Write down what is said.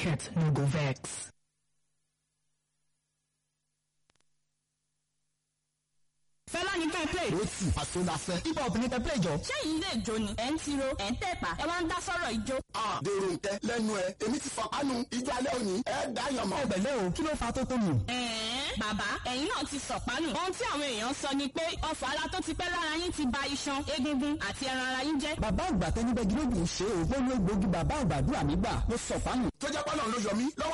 market no go vex. fẹ́lá ní ká play. ó sì àsọdàfẹ́. hip hop ní kẹ́pẹ́ ìjọ. ṣẹ́yìn ilé ìjó ni ẹ̀ ń tiro ẹ̀ ń tẹ̀pà ẹ̀ wá ń dá sọ́rọ̀ ìjó. a dèrò nkẹ lẹ́nu ẹ èmi ti fọkànù ijó alẹ́ òní ẹ dá yàn mọ́. ẹgbẹ̀lẹ́ o kí ló fa tó tó nù. ẹ̀ẹ́n bàbá ẹ̀yin náà ti sọ̀pánù. ohun tí àwọn èèyàn sọ ni pé ọfà ara tó ti pẹ́ lára yín ti ba iṣan egungun àti ẹran ara yín jẹ́. bàbá àgbà tẹnibẹ́gi lóògùn ṣe ògbóni ògbógi bàbá àgbàdúrà mi gbà ló sọ fánù. tó jẹ́ pọ́nà ló yọ mí lọ́wọ́